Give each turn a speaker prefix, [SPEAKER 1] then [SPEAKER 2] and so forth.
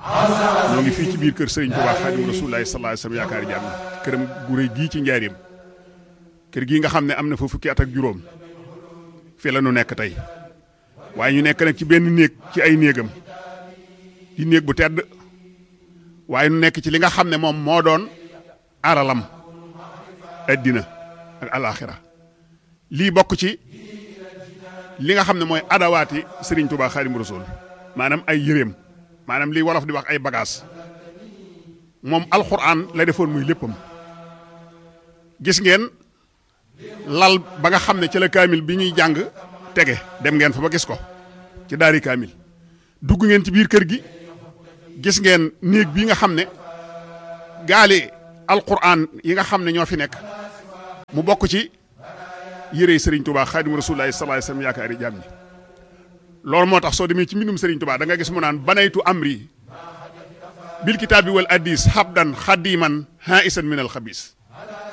[SPEAKER 1] ñoo ngi fii ci biir kër Serigne Touba Xaadimu Rasuulillaahi sallallaahu alayhi wa sallam yaakaari jàmm këram gu rëy gii ci njaareem kër gii nga xam ne am na fa fukki at ak juróom fii la nu nekk tey waaye ñu nekk nag ci benn néeg ci ay néegam di néeg bu tedd waaye nu nekk ci li nga xam ne moom moo doon aralam addina ak alaaxira lii bokk ci li nga xam ne mooy adawaati Serigne Touba Xaadimu Rasuul maanaam ay yëreem maanaam lii wolof di wax ay bagages moom alxuraan la defoon muy léppam gis ngeen lal ba nga xam ne ci la kaamil bi ñuy jàng tege dem ngeen fa ba gis ko ci daari kaamil dugg ngeen ci biir kër gi gis ngeen néeg bii nga xam ne gaali alxuraan yi nga xam ne ñoo fi nekk mu bokk ci yërey Serigne Touba Xaadimu Rasuulillaahi sallallaahu alayhi wa sallam yaakaari jàmm ñi loolu moo tax soo demee ci mbindum Serigne Touba da nga gis mu naan banaytu amri bil kitaabi wal addis habdan xadiman haisan min al xabis